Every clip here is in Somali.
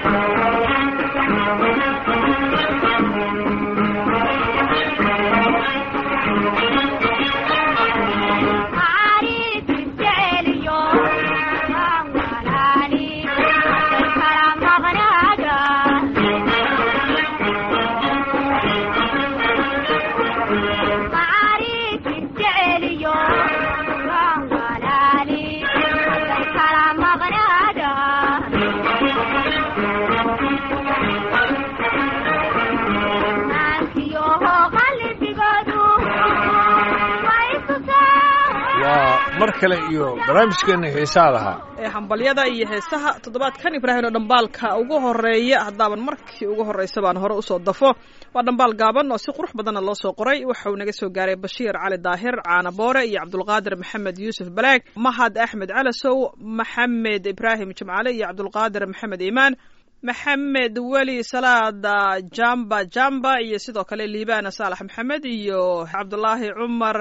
mar kale iyo barnaamijkeena heesaa lahaa ee hambalyada iyo heesaha toddobaadkan ibraahim oo dhambaalka ugu horeeya haddaaban markii ugu horreysa baan hore usoo dafo waa dhambaal gaaban oo si qurux badanna loo soo qoray waxa uu naga soo gaaray bashiir cali daahir caana boore iyo cabdulqaadir maxamed yuusuf balaag mahad axmed calasow maxamed ibraahim jimcale iyo cabdulqaadir maxamed iimaan maxamed weli salaada jamba jamba iyo sidoo kale liibana saalax maxamed iyo cabdulaahi cumar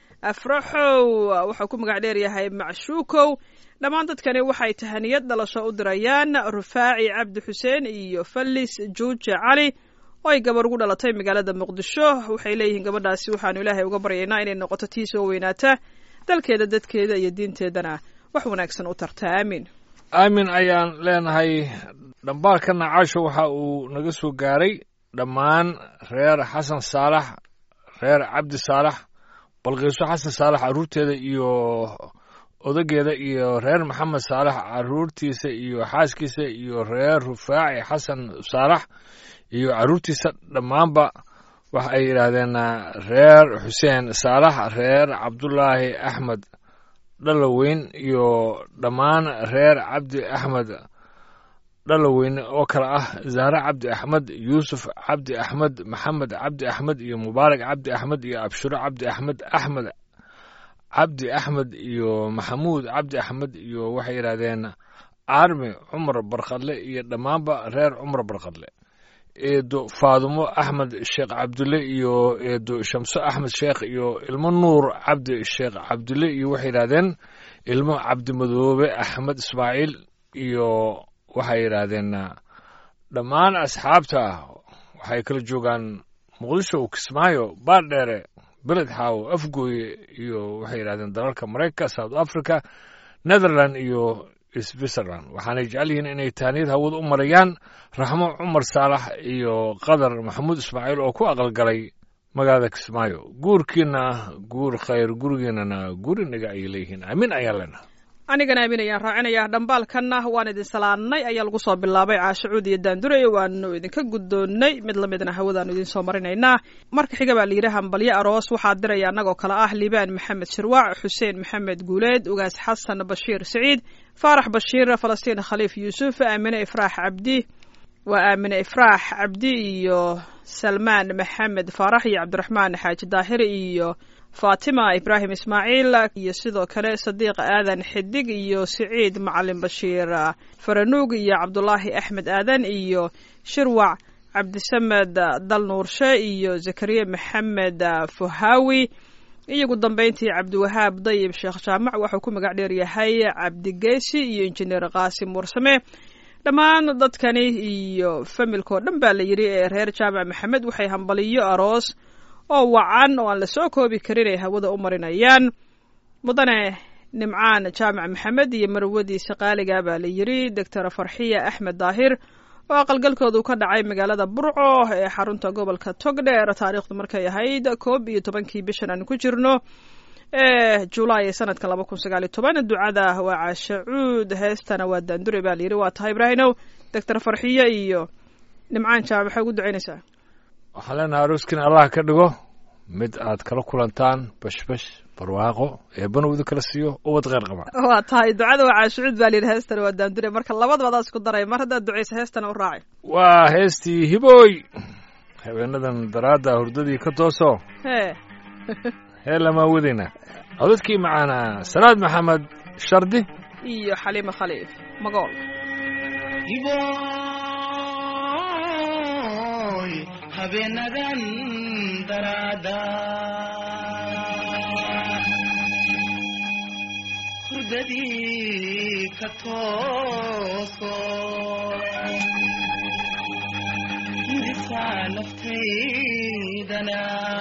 afraxow waxau ku magac dheeryahay macshuukow dhammaan dadkani waxay tahaniyad dhalasho u dirayaan rufaaci cabdi xuseen iyo fallis juuje cali oo ay gabar ugu dhalatay magaalada muqdisho waxay leeyihiin gabadhaasi waxaanu ilaahay uga baryaynaa inay noqoto tii soo weynaata dalkeeda dadkeeda iyo diinteedana wax wanaagsan u tarta aamin aamin ayaan leenahay dhambaalkana caasho waxa uu naga soo gaaray dhammaan reer xasan saalax reer cabdi saalax balqiiso xasan saalax carruurteeda iyo odageeda iyo reer maxamed saalax carruurtiisa iyo xaaskiisa iyo reer rufaaci xasan saalax iyo carruurtiisa dhammaanba waxa ay yidhaahdeen reer xuseen saalax reer cabdulaahi axmed dhaloweyn iyo dhammaan reer cabdi axmed dhaloweyn oo kale ah zahre cabdi axmed yuusuf cabdi axmed maxamed cabdi axmed iyo mubaarak cabdi axmed iyo abshiro cabdi axmed axmed cabdi axmed iyo maxamuud cabdi axmed iyo waxay yidhahdeen armi cumar barkadle iyo dhammaanba reer cumar barkadle eedo faadumo axmed sheekh cabdulle iyo eedo shamso axmed sheekh iyo ilmo nuur cabdi sheekh cabdulle iyo waxay yidhahdeen ilmo cabdimadoobe axmed ismaaciil iyo waxay yidhaahdeen dhammaan asxaabta waxay kala joogaan muqdisho kismaayo baardheere beled xaawo afgooye iyo waxay yidhahdeen dalalka maraykanka south africa netherland iyo switzerland waxaanay jecel yihiin inay taaniyad hawada u marayaan raxmo cumar saalax iyo qadar maxamuud ismaaciil oo ku aqalgalay magaalada kismaayo guurkiina guur khayr gurigiinana gurinaga ayay leeyihiin aamin ayaan leenaha anigana aamin ayaan raacinayaa dhambaalkanna waan idin salaannay ayaa lagu soo bilaabay caashacuud iyo daandurey waanu idinka guddoonnay mid lamidna hawadaanu idiin soo marinaynaa marka xiga baa layidhi hambalyo aroos waxaa diraya annagoo kale ah liibaan maxamed shirwaac xuseen maxamed guuleed ugaas xasan bashiir siciid faarax bashiir falastiin khaliif yuusuf aamine ifraax cabdi waa aamine ifraax cabdi iyo salmaan maxamed faarax iyo cabdiraxmaan xaaji daahiri iyo faatima ibraahim ismaaciil iyo sidoo kale sadiiq aadan xidig iyo siciid macalin bashiir faranuug iyo cabdulaahi axmed aadan iyo shirwac cabdisamed dalnuurshe iyo zakariya maxamed fuhaawi iyo ugu dambeyntii cabdiwahaab dayib sheekh jaamac waxuu ku magac dheer yahay cabdigeysi iyo injineer qaasim warsame dhammaan dadkani iyo familkao dhan baa la yidhi ee reer jaamac maxamed waxay hambaliyo aroos oo wacan oo aan la soo koobi karin ay hawada u marinayaan mudane nimcaan jaamac maxamed iyo marwadiisa qaaliga baa la yidhi doctor farxiya axmed daahir oo aqalgalkoodu ka dhacay magaalada burco ee xarunta gobolka togdheer taariikhdu markay ahayd koob iyo tobankii bishan aan ku jirno ee julaay sanadka laba kun sagaaliyo toban ducada waa caashacuud heestana waa daandure baa layidhi waa tahay ibraahinow doctor farxiye iyo nimcaan jaamac maxay ugu ducaynaysaa waxaan leenahay arooskin allah ka dhigo mid aad kala kulantaan bashbash barwaaqo eebbana udu kala siiyo ubad kheyr qaba waa tahay ducada waa caashucuud baa layidhi heestana waa daandure marka labadaba adaa isku daray mar haddaad ducaysa heestana u raacay waa heestii hibooy habeenadan daraadda hurdadii ka tooso hee hee lamaa wadayna codadkii macaana salaad maxamed shardi iyo xaliime khaliif magool hiboy habeenadan daraada hurdadii ka tooso naftaydana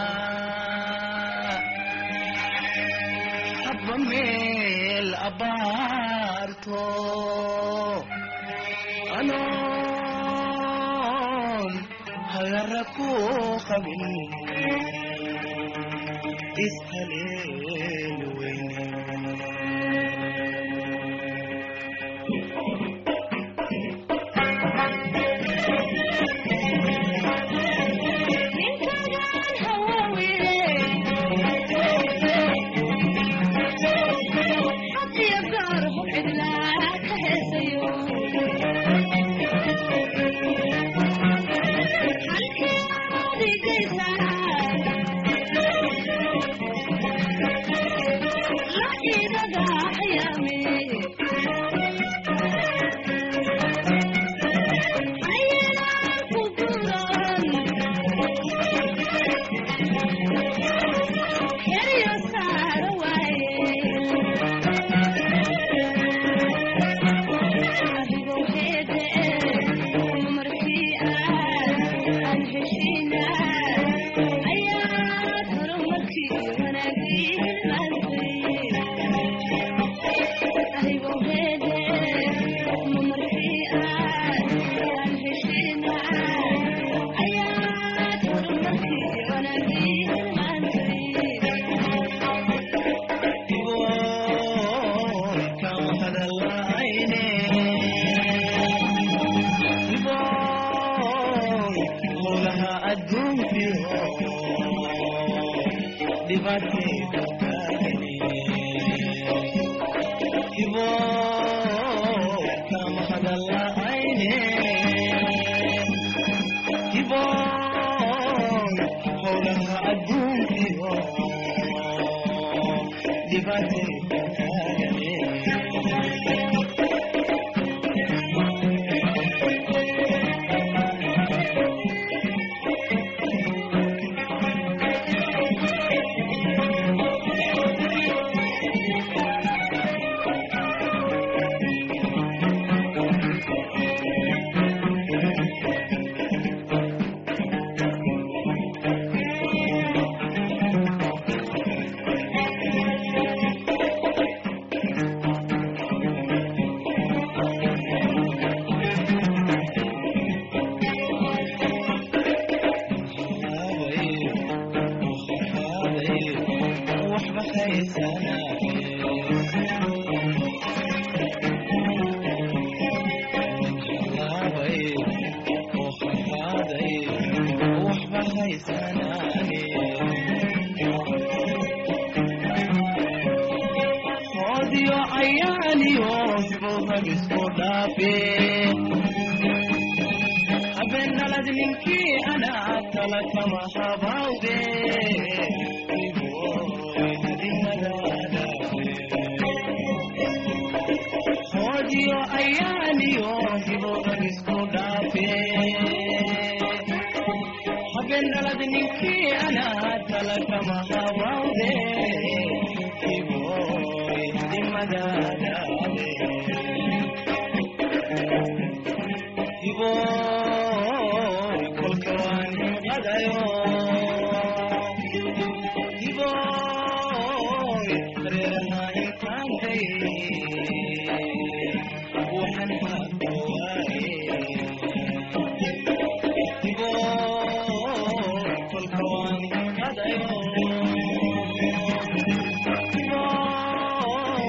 habba meel abaarto anoon hagara ku qabin ishaleelu weyne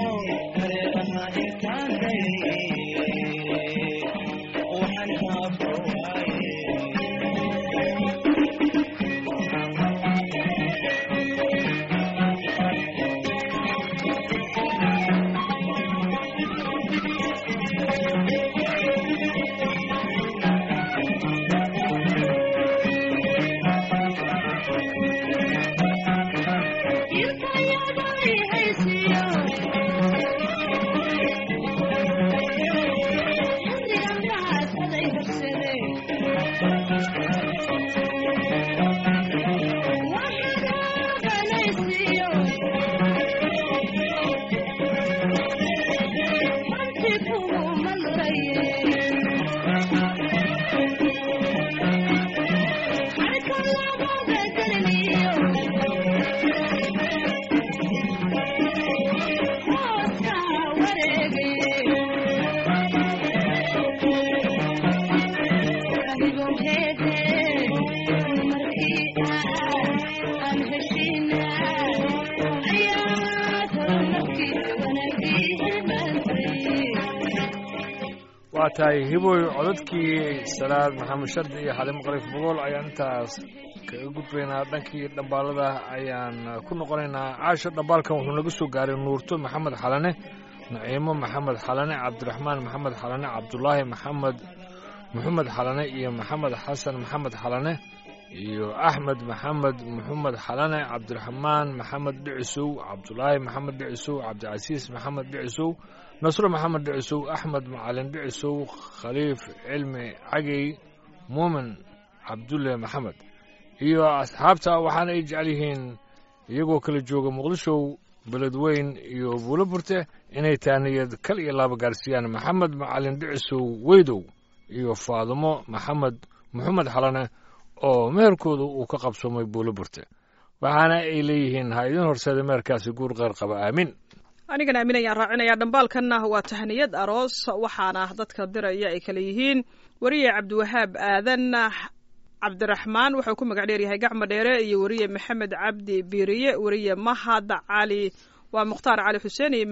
Waxaan waa tahay hiboy codadkii salaad maxamed shardi iyo xalimo qariif bogool ayaan intaas kaga gudbaynaa dhankii dhambaalada ayaan ku noqonaynaa caasha dhambaalkan wuxuu naga soo gaaray nuurto maxamed xalane naciimo maxamed xalane cabdiraxmaan maxamed xalane cabdulaahi maxamed maxamed xalane iyo maxamed xasan maxamed xalane iyo axmed maxamed maxamed xalane cabdiraxmaan maxamed dhicisow cabdulaahi maxamed dhicisow cabdicasiis maxamed dhicisow nasro maxamed dhicisow axmed macalin dhicisow khaliif cilmi cagey muumin cabdulle maxamed iyo asxaabta waxaana ay jecel yihiin iyagoo kala jooga muqdishow beledweyn iyo buulo burte inay taaniyad kal iyo laaba gaarsiiyaan maxamed macalin dhicisow weydow iyo faadimo maxamed maxamed xalane oo meherkooda uu ka qabsoomay buulo burte waxaana ay leeyihiin ha idin horseeda meherkaasi guur qeyr qaba aamin anigana aamin ayaan raacinayaa dhambaalkanna waa tahniyad aroos waxaana dadka diraya ay kale yihiin weriye cabdiwahaab aadan cabdiraxmaan wuxuu ku magac dheeryahay gacmo dheere iyo weriye maxamed cabdi biiriye weriye mahad cali waa mukhtaar cali xuseen iyo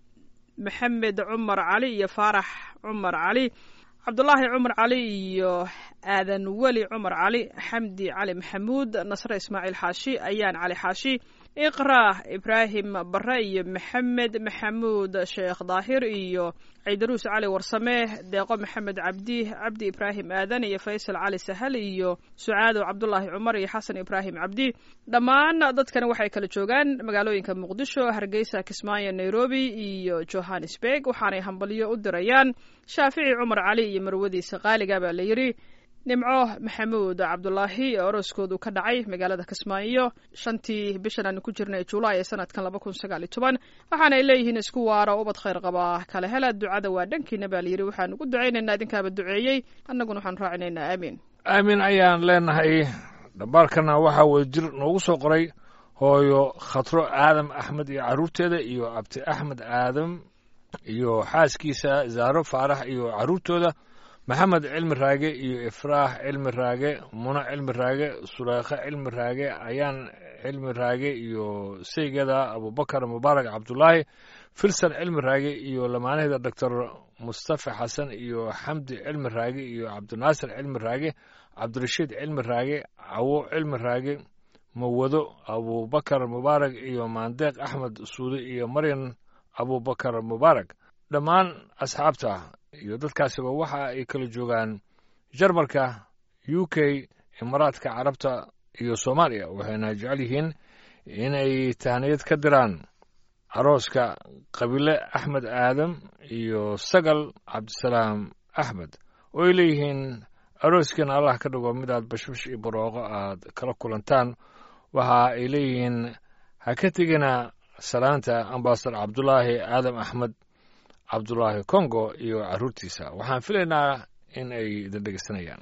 maxamed cumar cali iyo faarax cumar cali cabdulaahi cumar cali iyo aadan weli cumar cali xamdi cali maxamuud nasre ismaaciil xaashi ayaan cali xaashi iqra ibraahim bare iyo maxamed maxamuud sheekh daahir iyo ciidaruus cali warsame deeqo maxamed cabdi cabdi ibraahim aadan iyo faysal cali sahal iyo sucaado cabdulaahi cumar iyo xasan ibraahim cabdi dhammaan dadkani waxay kala joogaan magaalooyinka muqdisho hargeysa kismaayo nairobi iyo johannesburg waxaanay hambalyo u dirayaan shaafici cumar cali iyo marwadiisa qaaliga baa la yidhi nimco maxamuud cabdulaahi ee orooskoodu ka dhacay magaalada kismaayo shantii bishan aanu ku jirnay julaay ee sanadkan laba kun sagaal iyo toban waxaana ay leeyihiin isku waara ubad khayr qabaa kala hela ducada waa dhankiina baa layidhi waxaan ugu ducaynaynaa idinkaaba duceeyey annaguna waxaan raacinaynaa aamiin aamin ayaan leenahay dhambaalkana waxaa wadajir noogu soo qoray hooyo khatro aadam axmed iyo carruurteeda iyo abti axmed aadam iyo xaaskiisa zaaro faarax iyo carruurtooda maxamed cilmi raage iyo ifraax cilmi raage muno cilmi raage suleekhe cilmi raage ayaan cilmi raage iyo saygada abubakar mubaarak cabdulaahi filsan cilmi raage iyo lamaanaheeda doctor mustafa xasan iyo xamdi cilmi raage iyo cabdinaasir cilmi raage cabdirashiid cilmi raage cawo cilmi raage mawado abubakar mubaarak iyo maandeeq axmed suude iyo maryan abubakar mubaarak dhammaan asxaabta iyo dadkaasiba waxa ay kala joogaan jarmalka u k imaaraadka carabta iyo soomaaliya waxayna jecel yihiin inay tahniyad ka diraan arooska qabiile axmed aadam iyo sagal cabdisalaam axmed oo ay leeyihiin arooskiina allah ka dhigo midaad bashbash iyo barooqo aad kala kulantaan waxa ay leeyihiin ha ka tegina salaanta ambasador cabdulaahi aadam axmed cabdulaahi congo iyo carruurtiisa waxaan filaynaa in ay idin dhegeysanayaan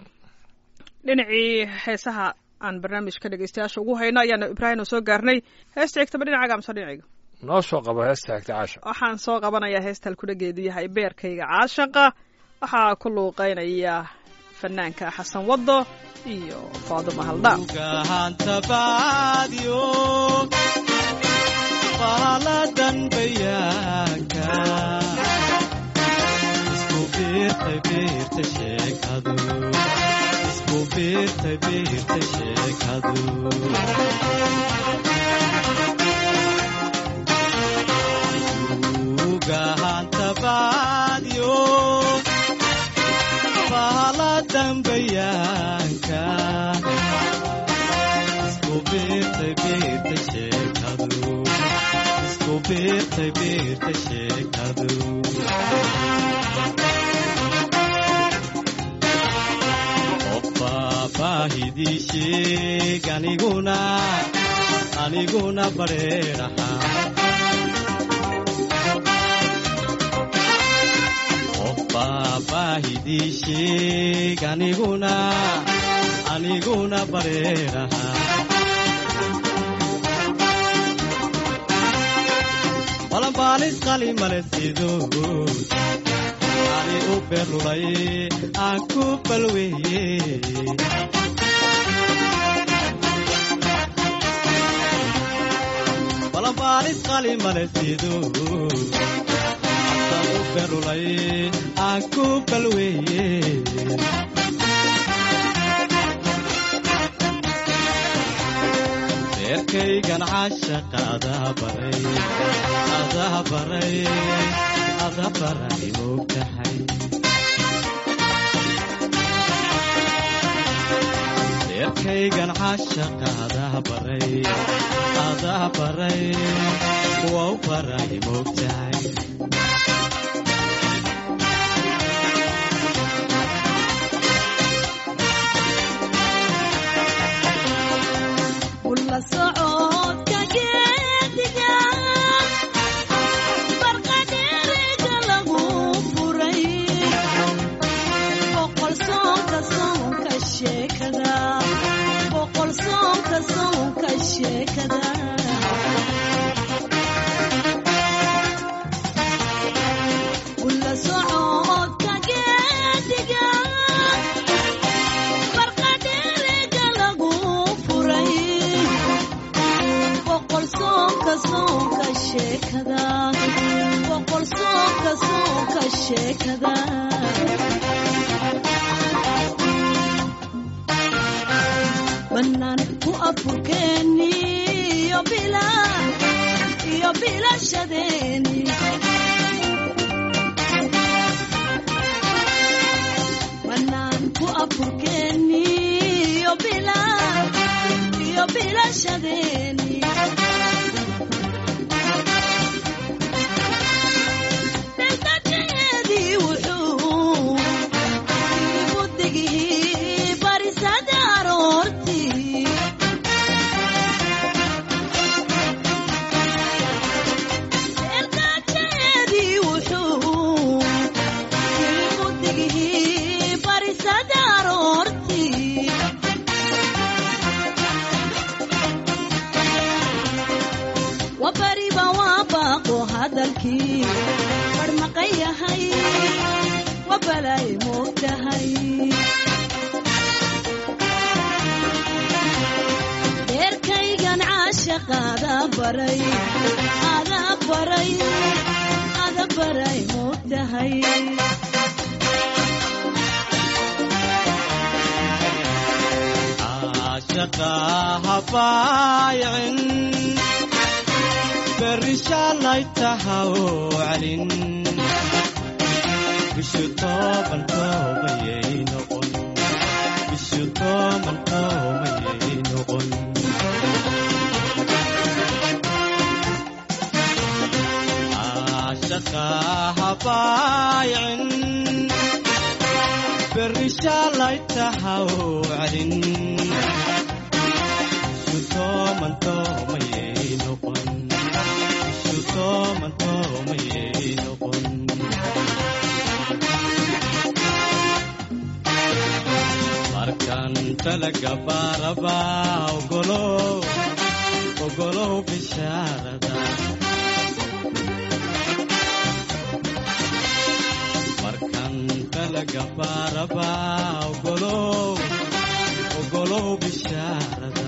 dhinacii heesaha aan barnaamijka dhegeystayaasha ugu hayno ayaanu ibraahim soo gaarnay heesta xigtaba dhinacaaga amse dhinacayga noo soo qabo heesta xigta caasha waxaan soo qabanayaa heesta halkudhageedu yahay beerkayga caashaqa waxaa ku luuqeynaya fanaanka xasan waddo iyo faaduma haldhaan baaladan bayaanka isku biirtay biirta sheekadu isku biirtay biirta sheekadu ugahanta baadyo baaladan bayaanka isku biirtay biirta sheekadu beertay beerta sheekadu qofbaa baahidii sheeg aniguna aniguna bareeraha qofbaa baahidii sheeg aniguna aniguna bareeraha balanbaalis qali male sido ani u berulay aan ku balweeye balanbaalis qali male sido naftan u berulay aan ku balweeye beerkaygan caashaqa adaa baray adaa baray adaa baray moogtahay beerkaygan caashaqa adaa baray adaa baray waa u baray moogtahay Ulla socodka geediga barqadheeriga lagu furay boqol soonka soonka sheekada boqol soonka soonka sheekada Ulla socodka geediga barqadheeriga lagu furay boqol soonka soonka sheekada boqol soonka soonka sheekada bannaan ku afurkeeni iyo bila iyo bilashadeeni bannaan ku afurkeeni iyo bila iyo bilashadeeni daldadeedii wuxuu igu digii barisada aroortii daldadeedii wuxuu igu digii barisada aroortii wabariba waa baaqo hadalkii barmaqan yahay wabalay moogtahay deerkaygan caashaqaada baray ada baray ada baray moogtahay caashaqa habaayicin berri shaalay tahaw celin bishu tooban toobayay noqon bishu tooban toobayay noqon caashaqa habaayicin berri shaalay tahaw celin bishu tooban toobayay noqon bishu tooban toobayay noqon markan talaga baaraba ogolow ogolow bishaarada markan talaga baaraba ogolow ogolow bishaarada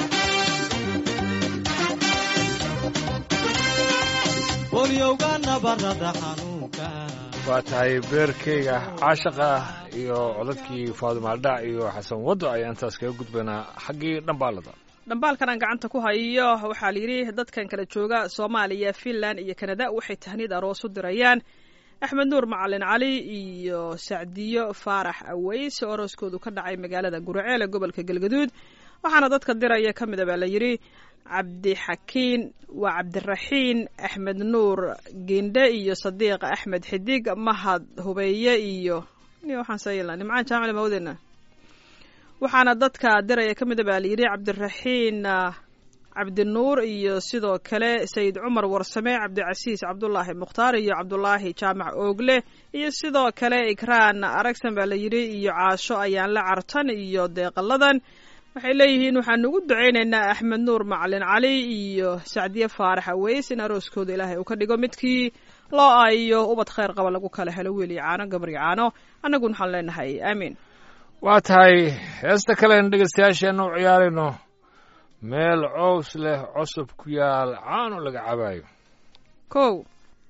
bolyowga nabarada xanuunka waa tahay beerkeyga caashaqa iyo codadkii faadumaaldhac iyo xasan waddo ayaan intaas kaga gudbaynaa xaggii dhambaalada dhambaalkan aan gacanta ku hayo waxaa la yidhi dadkan kala jooga soomaaliya finland iyo kanada waxay tahniyad aroos u dirayaan axmed nuur macalin cali iyo sacdiyo faarax aweys oo arooskoodu ka dhacay magaalada guraceel ee gobolka galgaduud waxaana dadka diraya ka mida baa la yidhi cabdixakiin waa cabdiraxiin axmed nuur giindhe iyo sadiiq axmed xidig mahad hubeeye iyo ni waxaan sayla nimcaan jaamil mawdena waxaana dadka diraya ka mida baa la yidhi cabdiraxiin ah, cabdinuur iyo sidoo kale sayid cumar warsame cabdicasiis cabdulaahi mukhtaar iyo cabdulaahi jaamac oogle iyo sidoo kale ikraan aragsan baa la yidhi iyo caasho ayaan la cartan iyo deeqaladan waxay leeyihiin waxaanu ugu ducaynaynaa axmed nuur macalin cali iyo sacdiye faarax aweys in arooskooda ilaahay uu ka dhigo midkii loo aayo ubad khayr qaba lagu kala helo wiil iyo caano gabar iyo caano annaguna waxaan leenahay aamiin waa tahay heesta kalean dhegaystayaasheenna u ciyaarayno meel cows leh cosub ku yaal caano laga cabaayo kow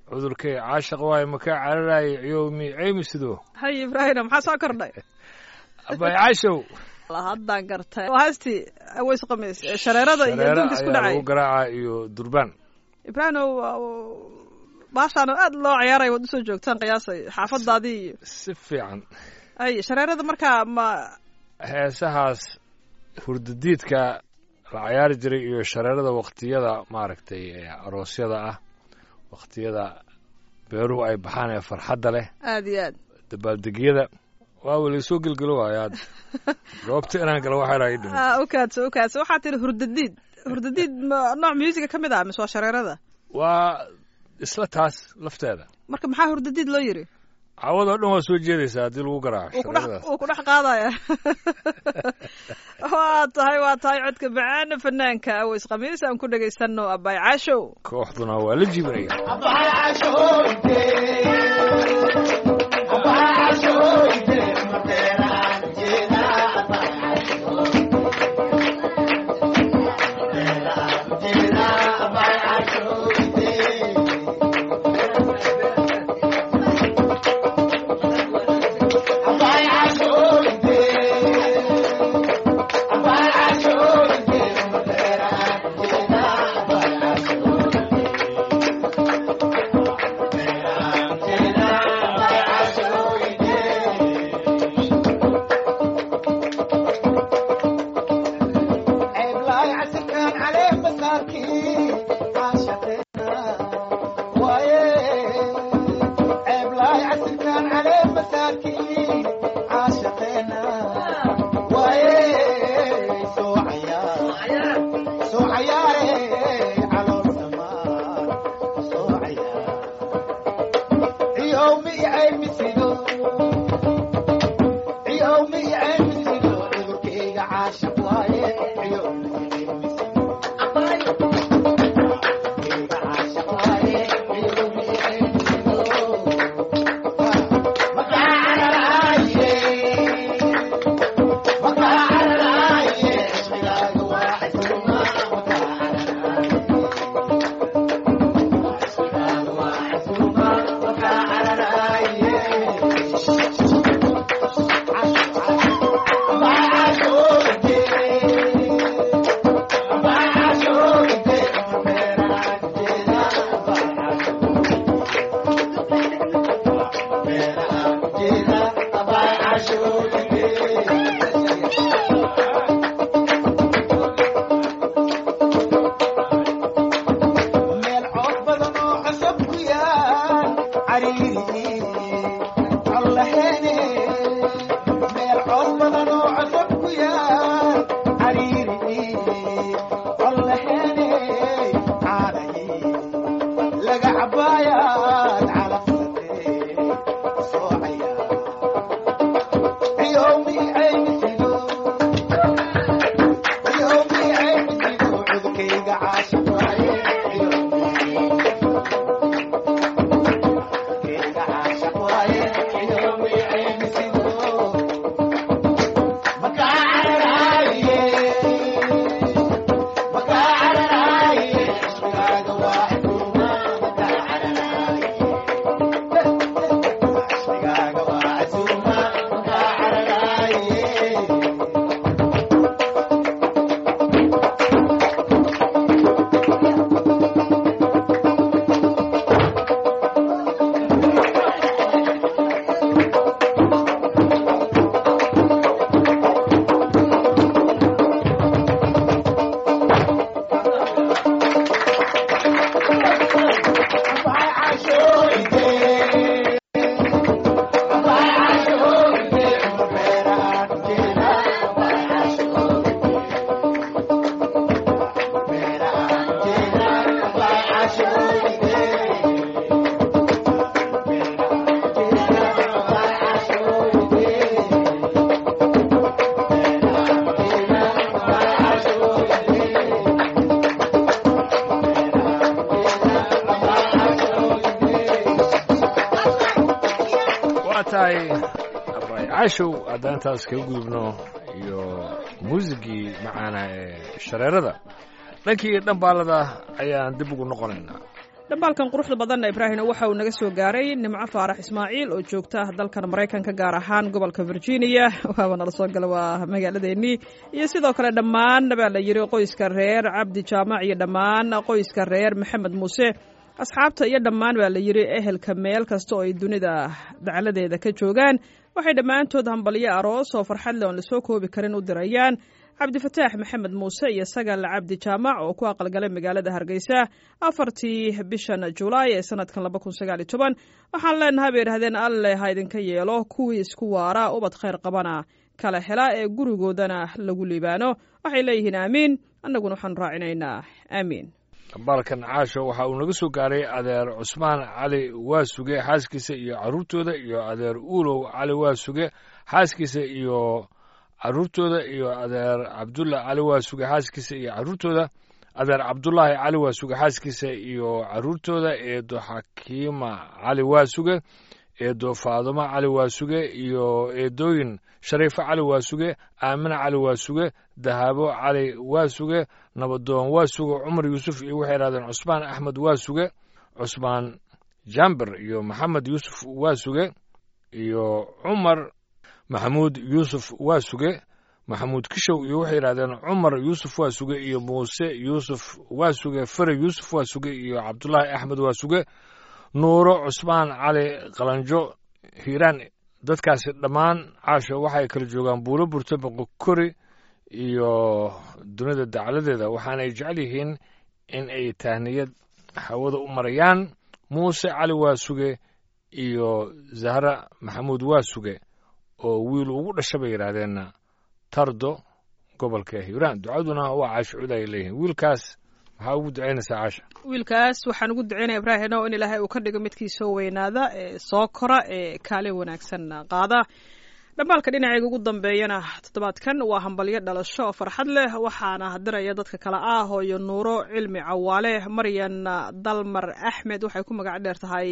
cudurkay caashaq waayo makaa cararaaya ciyowmi ceymi sidoo hay ibraahim maxaa soo kordhay abay caashow haddaan gartay waa haastii aweys qamis ee shareerada iyo shareero adduunka isku ayaa dhacay lagu garaacaa iyo durbaan ibraahimow baashaan aad loo ciyaaray waad usoo joogtaan qiyaasay xaafadaadii iyo si fiican ay shareerada markaa ma heesahaas hurdadiidka la cayaari jiray iyo shareerada waktiyada maaragtay ee aroosyada ah waktiyada beeruhu ay baxaan ee farxadda leh aad iyo aad dabaaldegyada waa weli soo gelgelo waayo hadda goobta inaan galo waxaa ii dhimin Ah, ukaadso ukaadso waxaa tihi hurdadiid hurdadiid ma nooc musica ka mid ah mise waa shareerada waa isla taas lafteeda marka maxaa hurdadiid loo yiri cawadoo dhan waa soo jeedaysaa haddii lagu garaaco wuu kudhex shareeradaas wuu ku dhex qaadaya waa tahay waa tahay codka macaana fanaanka aweys khamiis aan ku dhegaysano abay caashow kooxduna waa la jibinaya waa tahay abay caashow haddaan intaas kaga gudubno iyo muusigii macaana ee shareerada dhankii dhambaalada ayaan dib ugu noqonaynaa dhambaalkan quruxda badanna ibraahimna waxa uu naga soo gaaray nimco faarax ismaaciil oo joogta dalkan maraykanka gaar ahaan gobolka virginia waaba nala soo gala waa magaaladeennii iyo sidoo kale dhammaan baa la yidhi qoyska reer cabdi jaamac iyo dhammaan qoyska reer maxamed muuse asxaabta iyo dhammaan baa la yidhi ehelka meel kasta oo ay dunida dacladeeda ka joogaan waxay dhammaantood hambalyo aroos oo farxad leh oon lasoo koobi karin u dirayaan cabdifataax maxamed muuse iyo sagal cabdi jaamac oo ku aqalgalay magaalada hargeysa afartii bishan julaay ee sanadkan laba kun sagaal iyo toban waxaan leenahay bay idhahdeen alle ha idinka yeelo kuwii isku waara ubad khayr qabana kala hela ee gurigoodana lagu liibaano waxay leeyihiin aamiin annaguna waxaanu raacinaynaa aamiin dhambaalkan caasho waxa uu naga soo gaaray adeer cusmaan cali waasuge xaaskiisa iyo carruurtooda iyo adeer uulow cali waasuge xaaskiisa iyo carruurtooda iyo adeer cabdulla cali waasuge xaaskiisa iyo carruurtooda adeer cabdulaahi cali waasuge xaaskiisa iyo carruurtooda eedo xakiima cali waasuge eedo faadumo cali waasuge iyo eedooyin shariifo cali waasuge aamina cali waasuge dahaabo cali waasuge nabadoon waasuge cumar yuusuf iyo waxay idhahdeen cusmaan axmed waasuge cusmaan jamber iyo maxamed yuusuf waasuge iyo cumar maxamuud yuusuf waasuge maxamuud kishow iyo waxay yidhahdeen cumar yuusuf waasuge iyo muuse yuusuf waasuge fere yuusuf waasuge iyo cabdulaahi axmed waasuge nuuro cusmaan cali qalanjo hiiraan dadkaasi dhammaan caasho waxay kala joogaan buulo burto boqokori iyo dunida dacladeeda waxaanay jecel yihiin in ay tahniyad hawada u marayaan muuse cali waasuge iyo zahra maxamuud waasuge oo wiil ugu dhasha bay yidhaahdeenna tardo gobolka hiiraan ducaduna waa caasho cud ay leeyihiin wiilkaas maxaa ugu ducaynaysaa caasha wiilkaas waxaan ugu ducaynaya ibraahino in ilaahay uu ka dhigo midkii soo weynaada ee soo kora ee kaalin wanaagsan qaada dhambaalka dhinacayga ugu dambeeyana toddobaadkan waa hambalyo dhalasho oo farxad leh waxaana diraya dadka kale ah hooyo nuuro cilmi cawaale maryan dalmar axmed waxay ku magac dheer tahay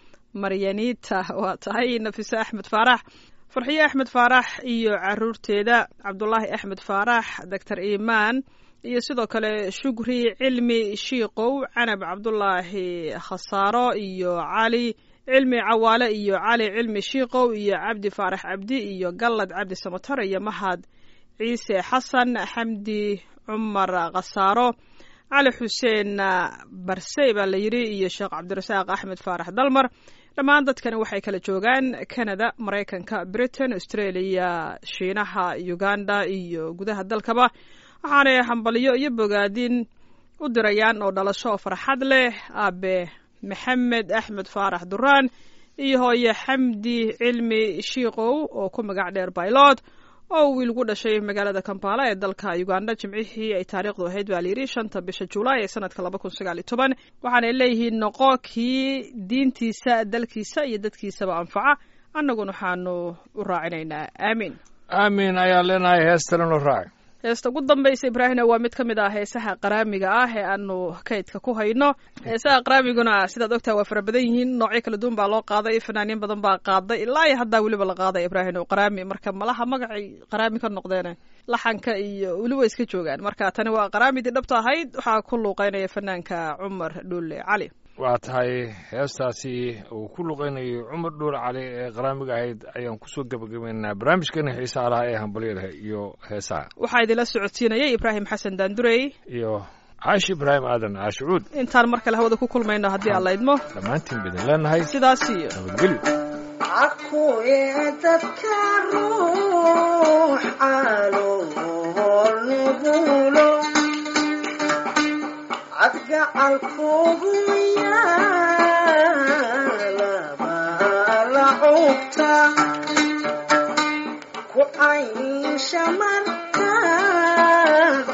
maryanita waa tahay nafise axmed faarax farxiye axmed faarax iyo caruurteeda cabdulaahi axmed faarax doctor imaan iyo sidoo kale shukri cilmi shiikow canab cabdulaahi khasaaro iyo cali cilmi cawaale iyo cali cilmi shiikow iyo cabdi faarax cabdi iyo gallad cabdi samatar iyo mahad ciise xasan xamdi cumar khasaaro cali xuseen barsey baa la yidhi iyo sheekh cabdirasaaq axmed faarax dalmar dhammaan dadkani waxay kala joogaan canada maraykanka britain australia shiinaha uganda iyo gudaha dalkaba waxaanay hambalyo iyo bogaadin u dirayaan oo dhalasho oo farxad leh aabe maxamed axmed faarax duraan iyo hooye xamdi cilmi shiikow oo ku magac dheer baylod oo wiil gu dhashay magaalada kampala ee dalka uganda jimcihii ay taariikhdu ahayd baa layidhi shanta bisha julaay ee sanadka laba kun sagaal iyo toban waxaanay leeyihiin noqo kii diintiisa dalkiisa iyo dadkiisaba anfaca annaguna waxaanu u raacinaynaa aamiin aamin ayaan leenahay heestana noo raaci heesta ugu dambaysa ibraahimna waa mid ka mid ah heesaha qaraamiga ah ee aanu kaydka ku hayno heesaha qaraamiguna sidaad ogtaha waa fara badan yihiin noocyo kala duwan baa loo qaaday fanaaniin badan baa qaaday ilaa iyo haddaa weliba la qaaday ibraahim oo qaraami marka malaha magacay qaraami ka noqdeen laxanka iyo weli way iska joogaan marka tani waa qaraamidii dhabta ahayd waxaa ku luuqeynaya fanaanka cumar dhulle cali waa tahay heestaasi uu ku luqeynayay cumar dhuul cali ee qaraamiga ahayd ayaan kusoo gebagabeynaa barnaamijkeena xiisaha lahaa ee hambalyada iyo heesaha waxaa idinla socodsiinayay ibraahim xasan daandurey iyo caashi ibraahim aadan caashicuud intaan mar kale hawada ku kulmayno haddii aan la idmo dhammaantiin bidin leenahay sidaas iyo nabadgelyo akuye dadka ruux calool nugulo cadgacalkugu yaalaba la cugta ku caysha markaad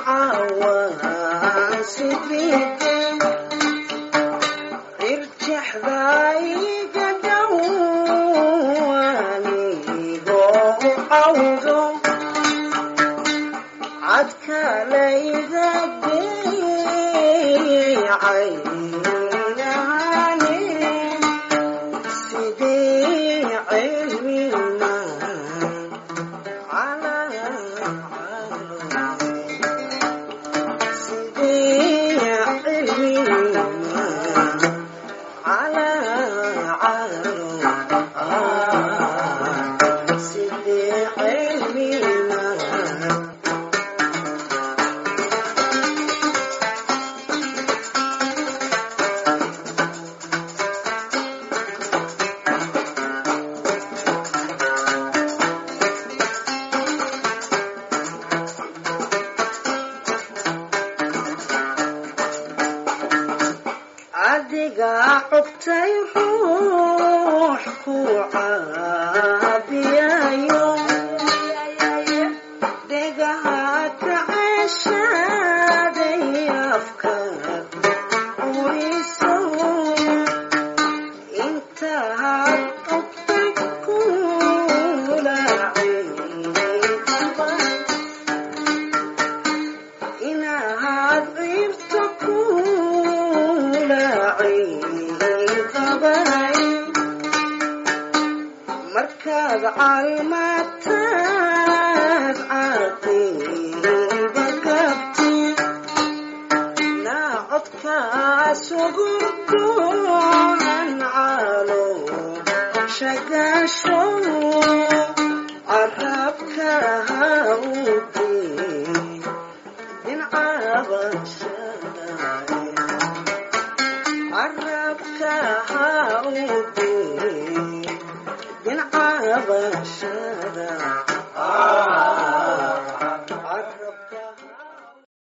cawaansidide irjexdayga dhowanigo cawdo cadkalayda geeycaynane sidii cilmina sidii cilmina cilmina adiga cugtay ruux ku caabiyayo dhegaha ka ceshaaday afka uriso intaad cugtay kulaacayba inaad ciirto kulaacayqabay markaad calmataad caqiiba gabti naacodkaas ugurdoan calo shagaasho carabka ha udii carabka ha udii dincabashada carabka ha